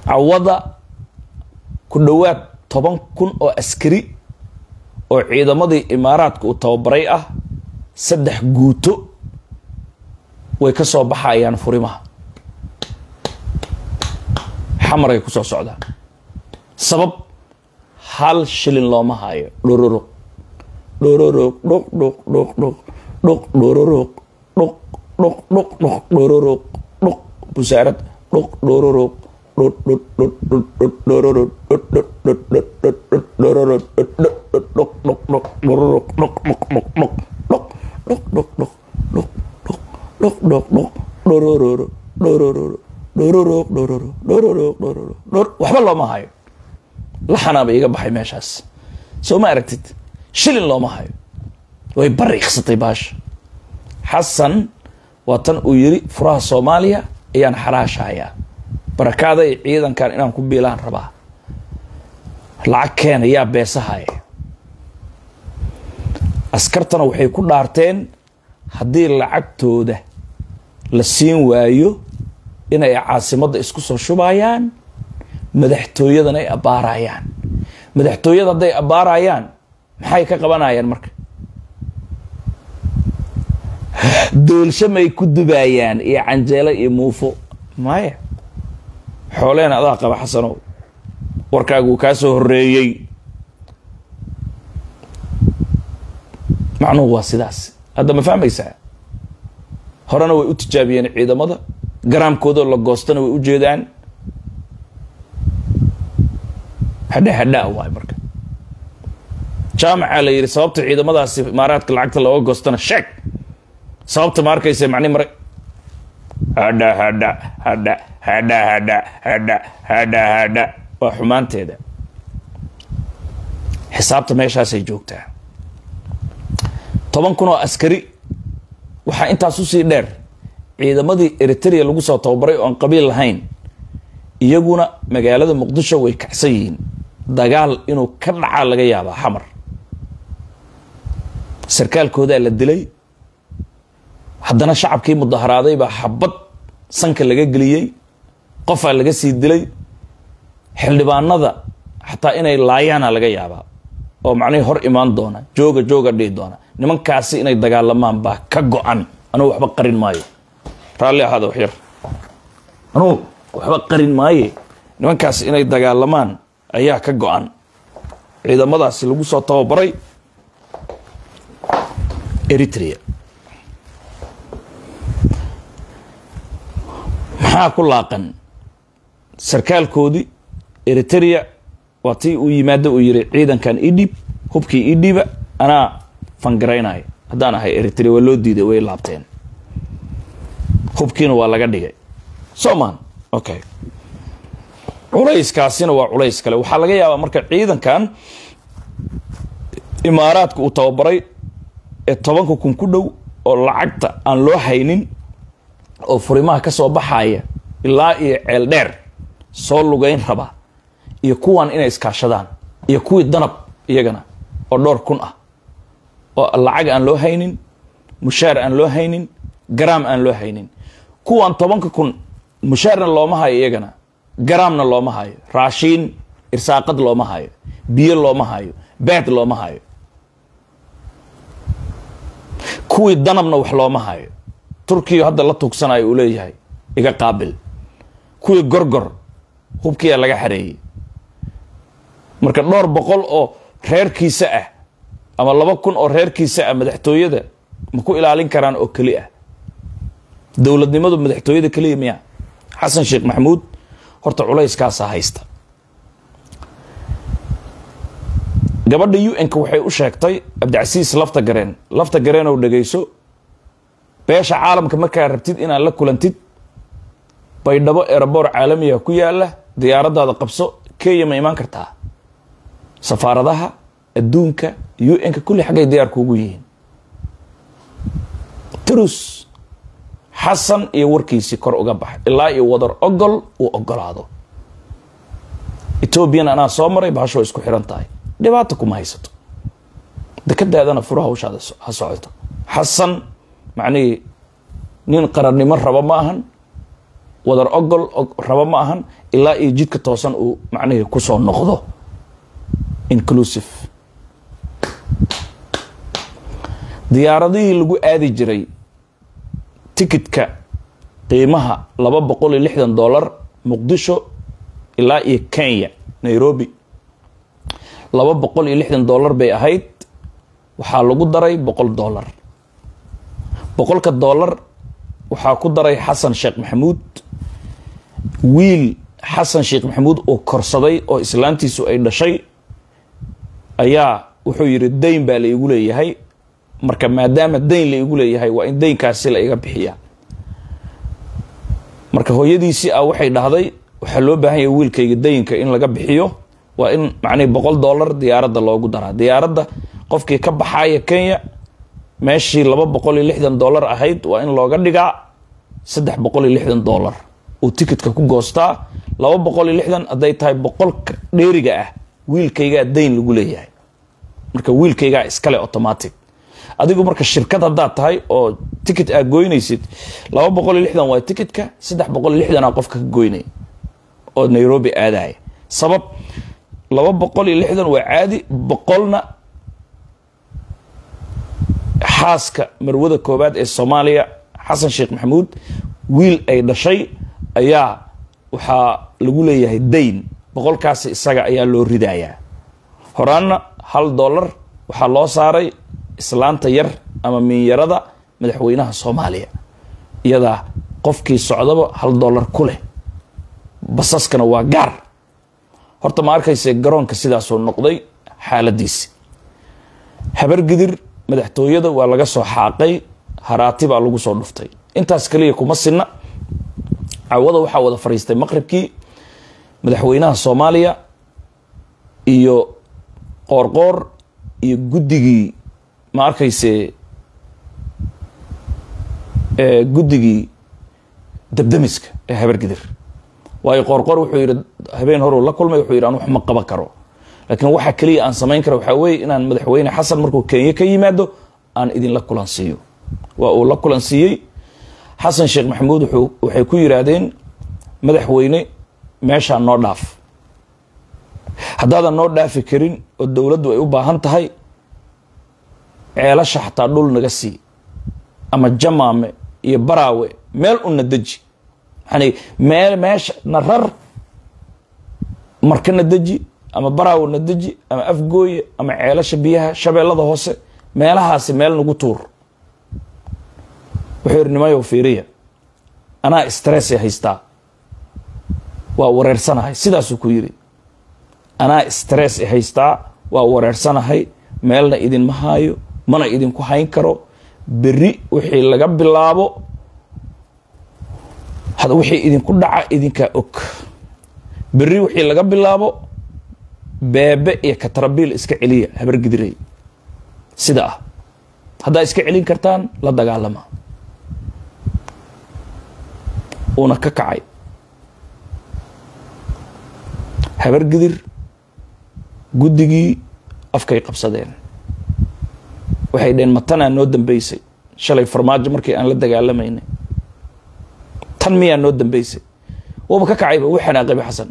cawada ku dhowaad toban kun oo askari oo ciidamadii imaaraadka uu tababaray ah saddex guuto way ka soo baxayaan furimaha xamaray ku soo socdaan sabab hal shilin looma hayo dhororog dhororog dhuq dhuq dhuq dhuq dhuq dhororog dhuq dhuq dhuq dhuq dhororog dhuq busaarad dhuq dhororog dhut dhut dhut dhut dhut dhororog dhut dhut dhut dhut dhut dhut dhororog dhut dhut dhut dhuq dhuq dhuq dhororog dhuq dhuq dhuq dhuq dhuq dhuq dhuq dhuq dhuq dhuq dhuq dhuq dhorororo dhorororo dhororog dhororo dhororog dhororo dhor waxba looma hayo laxanaaba iga baxay meeshaas soo ma aragtid shilin looma hayo way bariiqsatay baasha xasan waa tan uu yiri furaha soomaaliya ayaan xaraashahayaa barakaada iyo ciidankan inaan ku biilaan rabaa lacag keena yaa beesahaya askartana waxay ku dhaarteen haddii lacagtooda la siin waayo inay caasimadda isku soo shubayaan madaxtooyadana ay abbaarayaan madaxtooyada hadday abbaarayaan maxay ka qabanayaan marka doolsho may ku dubaayaan iyo canjeelo iyo muufo maya xooleen adaa qaba xasanow warkaagu kaa soo horeeyey macnuhu waa sidaas hadda ma fahmaysaa horena way u tijaabiyeen ciidamada garaamkoodoo la goostana way u jeedaan hadha hadhaa waay marka jaamaca la yidhi sababta ciidamadaasi imaaraadka lacagta looga goostana sheeg sababta ma arkaysa macni mare hadha hadha hadha hadha hadha hadha hadha hadha waa xumaanteeda xisaabta meeshaasay joogtaa toban kun oo askari waxaa intaas usii dheer ciidamadii eritrea lagu soo tababaray oo aan qabiil lahayn iyaguna magaalada muqdisho way kacsan yihiin dagaal inuu ka dhacaa laga yaabaa xamar sarkaalkoodaa la dilay haddana shacabkii mudaharaaday baa xabad sanka laga geliyey qofaa laga sii dilay xildhibaanada xataa inay laayaana laga yaabaa oo macnihii hor imaan doona jooga jooga dhihi doona nimankaasi inay dagaalamaan baa ka go-an anugu waxba qarin maayo raalli ahaada waxyar anugu waxba qarin maaye nimankaasi inay dagaalamaan ayaa ka go-an ciidamadaasi lagu soo tababaray eritrea maxaa ku laaqan sarkaalkoodii eritrea waa tii uu yimaado uu yiri ciidankan idhib hubkii idhiba anaa fangaraynaya haddaan ahay eritrea waa loo diiday way laabteen hubkiina waa laga dhigay soman okay culayskaasina waa culays kale waxaa laga yaabaa marka ciidankan imaaraadka uu tababaray ee tobanka kun ku dhow oo lacagta aan loo haynin oo furimaha ka soo baxaya ilaa iyo ceel dheer soo lugeyn raba iyo kuwan inay iskaashadaan iyo kuwii danab iyagana oo dhowr kun ah oo lacag aan loo haynin mushaar aan loo haynin garaam aan loo haynin kuwan tobanka kun mushaarna looma hayo iyagana garaamna looma hayo raashiin irsaaqad looma hayo biyo looma hayo beed looma hayo kuwii danabna wax looma hayo turkiya hadda la tuugsanayo uu leeyahay iga qaabil kuwii gorgor hubkiyaa laga xareeyey marka dhowr boqol oo reerkiisa ah ama laba kun oo reerkiisa ah madaxtooyada ma ku ilaalin karaan oo keli ah dowladnimadu madaxtooyada keliya miya xasan sheekh maxamuud horta culayskaasaa haysta gabadha u n-ka waxay u sheegtay cabdicasiis lafta gareen lafta gareen oo dhegayso beesha caalamka markaa rabtid inaad la kulantid baydhabo eeraboor caalamiga ku yaala diyaaradaada qabso kenya ma imaan kartaa safaaradaha adduunka u n-ka kulli xaggay diyaar kuugu yihiin trus xasan iyo warkiisii kor uga bax ilaa iyo wadar ogol uu ogolaado etoobiyana anaa soo maray bahasho isku xiran tahay dhibaata kuma haysato dekadaadana furo hawshaada ha socoto xasan macnihii nin qarannimo raba ma ahan wadar ogol rabo ma ahan ilaa iyo jidka toosan uu macnihii kusoo noqdo inclusive diyaaradihii lagu aadi jiray tikitka qiimaha laba boqol iyo lixdan dollar muqdisho ilaa iyo kenya nairobi laba boqol iyo lixdan dollar bay ahayd waxaa lagu daray boqol dollar boqolka dollar waxaa ku daray xasan sheekh maxamuud wiil xasan sheekh maxamuud oo korsaday oo islaantiisu ay dhashay ayaa wuxuu yidhi dayn baa la igu leeyahay marka maadaama dayn la igu leeyahay waa in daynkaasi la iga bixiya marka hooyadiisii ah waxay dhahday waxaa loo baahan yahay wiilkayga dayinka in laga bixiyo waa in macnihi boqol dollar diyaaradda loogu daraa diyaaradda qofkii ka baxaaya kenya meeshii laba boqol iyo lixdan dollar ahayd waa in looga dhigaa saddex boqol iyo lixdan dollar uu tikitka ku goostaa laba boqol iyo lixdan hadday tahay boqolka dheeriga ah wiilkaygaa dayn lagu leeyahay marka wiilkaygaa iskale automatic adigu marka shirkad haddaad tahay oo ticket aad goynaysid laba boqol iyo lixdan waa ticketka saddex boqol iyo lixdan aa qofka ka goynay oo nairobi aadaya sabab laba boqol iyo lixdan waa caadi boqolna xaaska marwada koobaad ee soomaaliya xasan sheekh maxamuud wiil ay dhashay ayaa waxaa lagu leeyahay dayn boqolkaasi isaga ayaa loo ridayaa horaanna hal dollar waxaa loo saaray islaanta yar ama miinyarada madaxweynaha soomaaliya iyadaa qofkii socdaba hal dollar ku leh basaskana waa gaar horta ma arkayse garoonka sidaasuu noqday xaaladiisi habargidir madaxtooyada waa laga soo xaaqay haraati baa lagu soo dhuftay intaas kaliya kuma sinna cawada waxaa wada fadhiistay maqribkii madaxweynaha soomaaliya iyo qoorqoor iyo guddigii ma arkayse guddigii dabdamiska ee habargidir waayo qoorqoor wuxuu yidhi habeen horuu la kulmay wuxuu yidhi an wax ma qaban karo laakiin waxa keliya aan samayn kara waxaa weeye inaan madaxweyne xasan markuu kenya ka yimaado aan idinla kulansiiyo waa uu la kulansiiyey xasan sheekh maxamuud waxay ku yidhaahdeen madaxweyne meeshaa noo dhaaf haddaadan noo dhaafi karin oo dowladdu ay u baahan tahay ceelasha xataa dhul naga sii ama jamaame iyo baraawe meel una deji yani meel meesha na rar marka na deji ama baraawe na deji ama afgooye ama ceelasha biyaha shabeellada hoose meelahaasi meel nagu tuur wuxuu yidhi nimayow fiiriya anaa stress haystaa waa wareersanahay sidaasuu ku yidhi anaa stress haystaa waa wareersanahay meelna idinma haayo mana idinku hayn karo berri wixii laga bilaabo wixii idinku dhaca idinkaa og berri wixii laga bilaabo beebe iyo katrabiil iska celiya habargidiray sida ah haddaa iska celin kartaan la dagaalama uuna ka kacay habargidir guddigii afkay qabsadeen waxay dheheen matanaa noo dambeysay shalay farmaajo markii aan la dagaalamaynay tan miyaa noo dambeysay waba ka kacayba wuu xanaaqayba xasan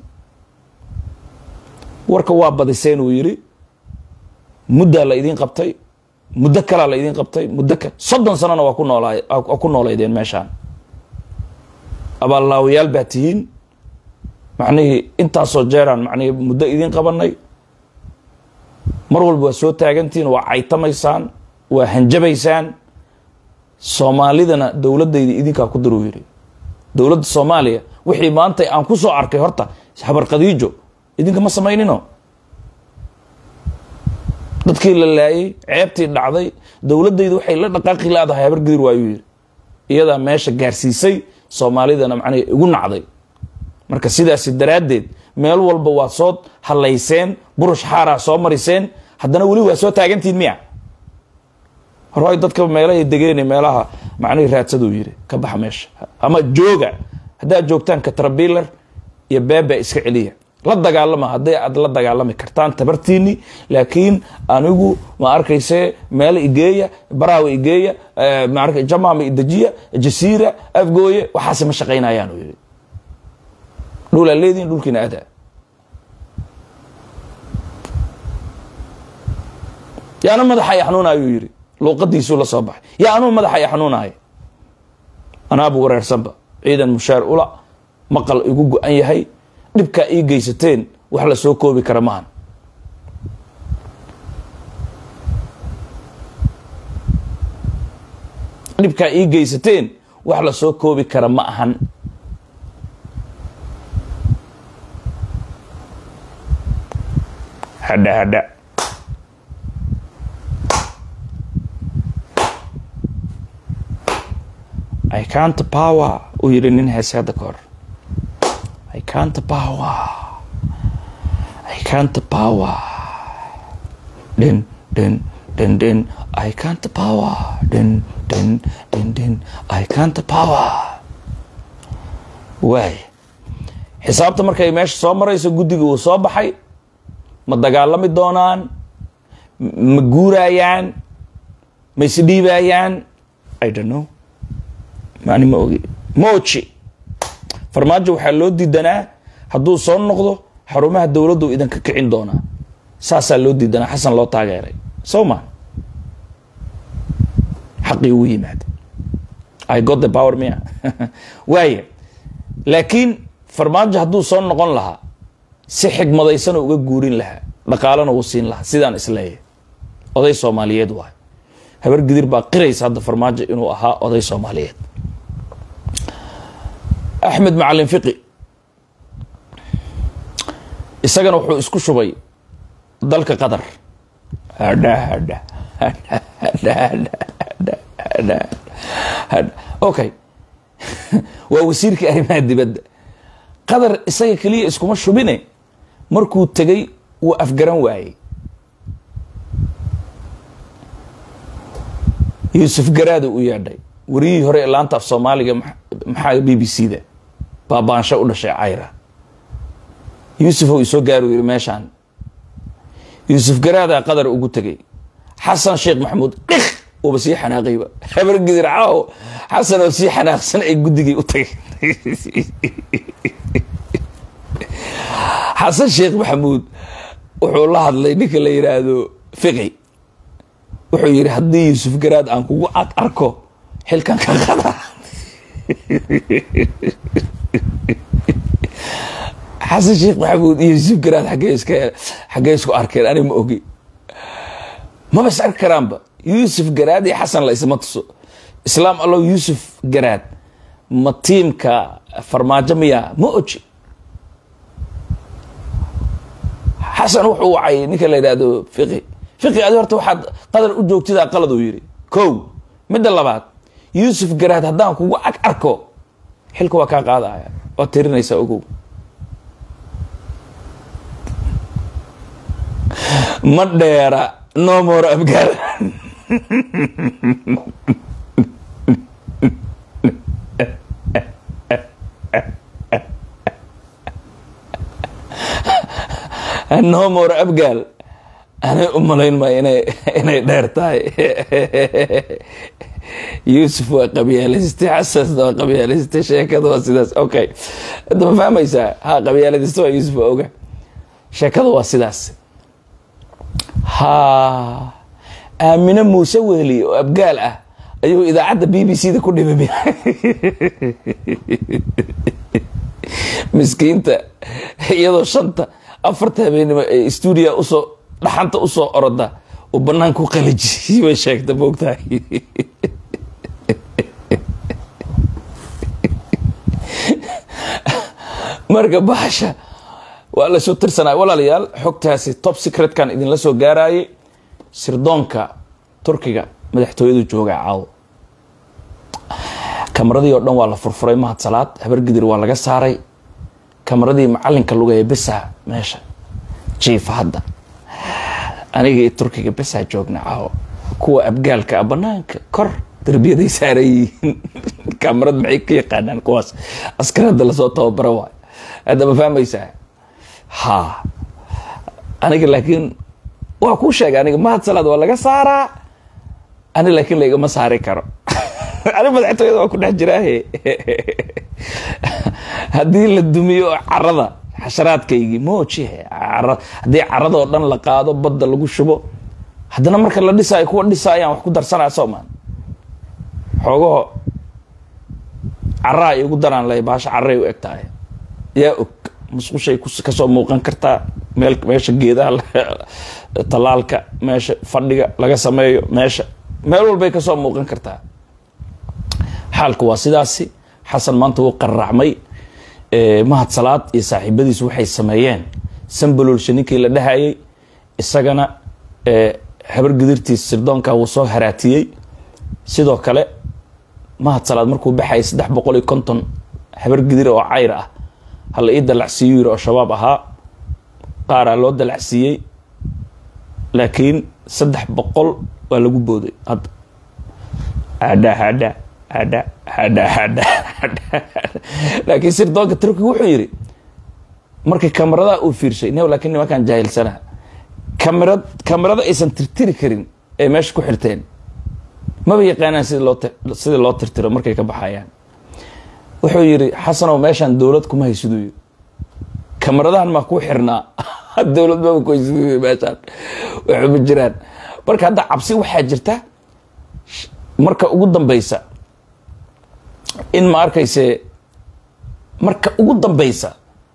warka waa badiseen uu yidhi muddaa la idiin qabtay muddo kalaa la idiin qabtay muddo ka soddon sanona waa ku noolaa waa ku noolaydeen meeshaan abaallaawayaal baa tihiin macnihii intaasoo jeeraan macnihii muddo idiin qabanay mar walba waa soo taagantihiin waa caytamaysaan waa hanjabaysaan soomaalidana dowladdayda idinkaa ku daruu yidhi dowladda soomaaliya wixii maanta aan ku soo arkay horta habar khadiijo idinka ma samaynino dadkii la laayay ceebtii dhacday dowladdayda waxay la dhaqaaqi laadahay habar gidir waayuu yidhi iyadaa meesha gaarsiisay soomaalidana macnaha igu nacday marka sidaasi daraaddeed meel walba waa soo hallayseen burush xaaraa soo mariseen haddana weli waa soo taagantihin miya horoy dadka meelahay degeen meelaha macnihii raadsaduu yidhi ka baxa meesha ama jooga haddaad joogtaan katrabiler iyo beebe iska celiya la dagaalama hadday aad la dagaalami kartaan tabartiini laakiin anigu ma arkayse meel igeeya baraawe igeeya ma jamama idejiya jasiira afgooye waxaase ma shaqaynayaan uu yidhi dhulaa leediin dhulkiina adaa yaana madaxa i xanuunaayuu yidhi luuqadiisuu la soo baxay yaa anuu madaxa i xanuunaaya anaabu wareersanba ciidan mushaar ula maqal igu go-an yahay dhibkaa ii geysateen wax la soo koobi kara maahan dhibkaa ii geysateen wax la soo koobi kara ma ahan hadha hadha I can't power uu yidhi nin heese hadda ka hor I can't power I can't power din din din din I can't power din din din din I can't power waay xisaabta markay meesha soo marayso guddiga uu soo baxay ma dagaalami doonaan ma guurayaan ma isdhiibayaan I don't know mani ma ogi moji farmaajo waxaa loo diidanaa hadduu soo noqdo xarumaha dowladdu idanka kicin doonaa saasaa loo diidanaa xasan loo taageeray soo ma xaqii ugu yimaada i got the power mia waaya laakiin farmaajo hadduu soo noqon lahaa si xigmadaysana uga guurin lahaa dhaqaalana uu siin lahaa sidaan isleeyahay oday soomaaliyeed waay habar gidir baa qiraysa hadda farmaajo inuu ahaa oday soomaaliyeed axmed macalin fiqi isagana wuxuu isku shubay dalka qatar okay waa wasiirkii arrimaha dibadda qatar isaga keliya iskuma shubine markuu tegay wuu afgaran waayey yuusuf garaada u yeedhay wariyihii hore ee laanta af soomaaliga maxaa b b c da baabaansho u dhashay cayra yuusuf ou isoo gaari yiri meeshaan yuusuf garaadaa qadar ugu tegay xasan sheekh maxamuud dhik uuba sii xanaaqayba habar gidir caawo xasan oo sii xanaaqsan ay guddigii u tagay xasan sheekh maxamuud wuxuu la hadlay ninka la yidhaahdo fiqi wuxuu yidhi haddii yuusuf garaad aan kugu ad arko xilkan ka qada xasan sheekh maxamuud iyo yuusuf garaad xaggee iska xaggee isku arkeen ani ma ogi maba is arki karaanba yuusuf garaad iyo xasan la isma tuso islaam allow yuusuf garaad ma tiimka farmaajo miya ma oji xasan wuxuu wacay ninka la yidhaahdo fiqi fiqi adi horta waxaad qadar u joogtidaa qalad uu yidhi kow midda labaad yuusuf garaad haddaan kugu ag arko xilka waa kaa qaadaya waad tirinaysaa ogow ma dheera no more abgaal no more abgaal anay u malayn maayo inay inay dheer tahay yuusuf waa qabyaalistay xasan waa qabyaalistay sheekada waa sidaas okay hadda ma fahmaysaa ha qabyaaladista waa yuusuf waa oga sheekada waa sidaas ha aamine muuse wehli oo abgaal ah ayuu idaacadda b b c da ku dhimami miskiinta iyadoo shanta afarta habeenimo ee stuudiya usoo dhaxanta usoo oroda uu banaanka u qaliji bay sheegta moogtahay marka bahasha waa lasoo tirsanaya walaalayaal xogtaasi top secretkan idinla soo gaarayay sirdoonka turkiga madaxtooyadu jooga caawo kamaradii oo dhan waa la furfuray mahad salaad habargidir waa laga saaray kamaradii macalinka lugaya besaa meesha jiifa hadda aniga iyo turkiga besaa joogna caawo kuwa abgaalka a banaanka kor darbiyaday saaran yihiin kamarad maxay ka yaqaanaan kuwaas askarada lasoo tababaro waay hadda ma fahmaysaa ha aniga laakiin waa kuu sheegay aniga mahad salaad waa laga saaraa ani laakiin laigama saari karo ani madaxtooyada waa ku dhex jiraahe haddii la dumiyo carada xasharaadkaygii moojihe haddii carada oo dhan la qaado badda lagu shubo haddana marka la dhisaayo kuwa dhisaayaan wax ku darsanaya soomaan xoogaho caraa ay ugu daraan lay baasha carray u eg tahay yaa og musqushay kasoo muuqan kartaa meel meesha geedaha tallaalka meesha fadhiga laga sameeyo meesha meel walbay kasoo muuqan kartaa xaalku waa sidaasi xasan maanta wuu qarracmay mahad salaad iyo saaxiibadiisu waxay sameeyeen sambalolsha ninkii la dhahayay isagana habar gidirtiis sirdoonka wuu soo haraatiyey sidoo kale mahad salaad markuu baxayay saddex boqol iyo konton habar gidir oo cayr ah hala ii dalacsiiyu yiri oo shabaab ahaa qaaraa loo dalacsiiyey laakiin saddex boqol waa lagu booday hadda hadha hadha hadha hadha hadha laakiin sirdoonka turkiga wuxuu yidhi markii kamaradaha uu fiirshay n laakiin nimankaan jaahilsanaa kamarad kamarada aysan tirtiri karin ay meesha ku xirteen maba yaqaanaan sida loo sidii loo tirtiro markay ka baxayaan wuxuu yidhi xasanow meeshaan dowlad kuma haysiduu yiri kamaradahan maa kuu xirnaa dowlad maba ku haysiduu yiri meeshaan waxuma jiraan marka hadda cabsi waxaa jirta marka ugu dambeysa in ma arkayse marka ugu dambeysa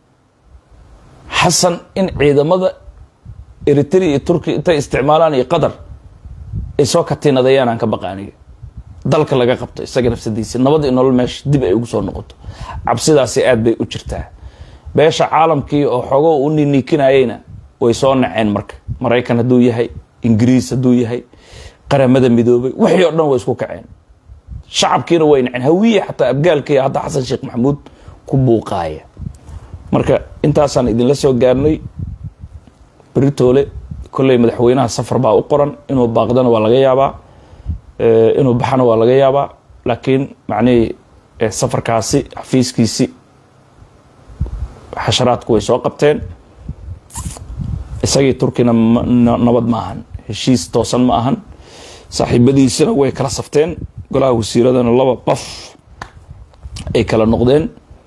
xasan in ciidamada eritrea iyo turkiya intay isticmaalaan iyo qatar ay soo katiinadayaan aan ka baqaaniga dalka laga qabto isaga nafsadiisa nabad iyo nolol meesha dib ay ugu soo noqoto cabsidaasi aad bay u jirtaa beesha caalamkii oo xoogo u niniikinayeyna way soo naceen marka maraykan hadduu yahay ingiriis hadduu yahay qaramada midoobay wixii oo dhan way isku kaceen shacabkiina way naceen hawiye xataa abgaalkii hadda xasan sheekh maxamuud ku buuqaaya marka intaasaan idinla soo gaarnay beritoole kolley madaxweynaha safar baa u qoran inuu baaqdana waa laga yaabaa inuu baxana waa laga yaabaa laakiin macnihii safarkaasi xafiiskiisi xasharaadku way soo qabteen isagii turkina nabad ma ahan heshiis toosan ma ahan saaxiibadiisina way kala safteen golaha wasiiradana laba qof ay kala noqdeen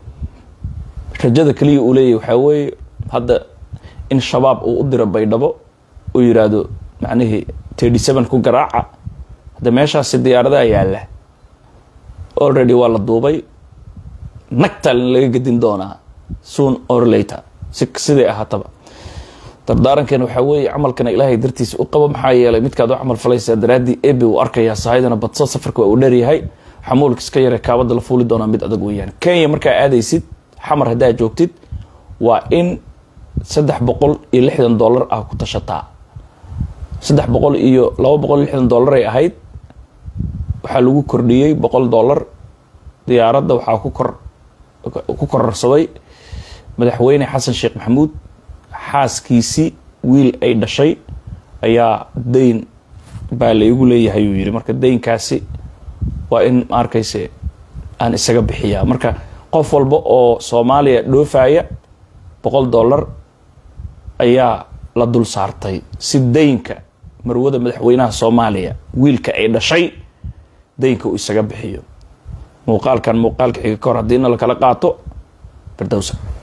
rajada keliya uu leeyahy waxaa weeye hadda in shabaab uu u diro baydhabo uu yiraahdo macnihii thirty seven ku garaaca hadda meeshaasi diyaaradaha yaalla already waa la duubay nagtalin laga gedin doonaa soon or later si siday ahaataba dardaarankeena waxaa weeye camalkana ilaahay dartiisa u qabo maxaa yeelay midkaad u camal falaysaa daraaddii ebe uu arkayaa sahaydana badso safarka waa uu dheeryahay xamuulka iska yare kaabada la fuuli doonaa mid adag weeyaan kenya markaa aadaysid xamar haddaa joogtid waa in saddex boqol iyo lixdan dollar ah ku tashataa saddex boqol iyo laba boqol iyo lixdan dollar ay ahayd waxaa lagu kordhiyey boqol dollar diyaaradda waxaa ku kor ku kororsaday madaxweyne xasan sheekh maxamuud xaaskiisii wiil ay dhashay ayaa dayn baa laygu leeyahay uu yidhi marka daynkaasi waa in ma arkayse aan isaga bixiyaa marka qof walba oo soomaaliya dhoofaya boqol dollar ayaa la dul saartay si daynka marwada madaxweynaha soomaaliya wiilka ay dhashay daynka uu isaga bixiyo muuqaalkan muuqaalka xiga ka hor haddiina lakala qaato firdowsa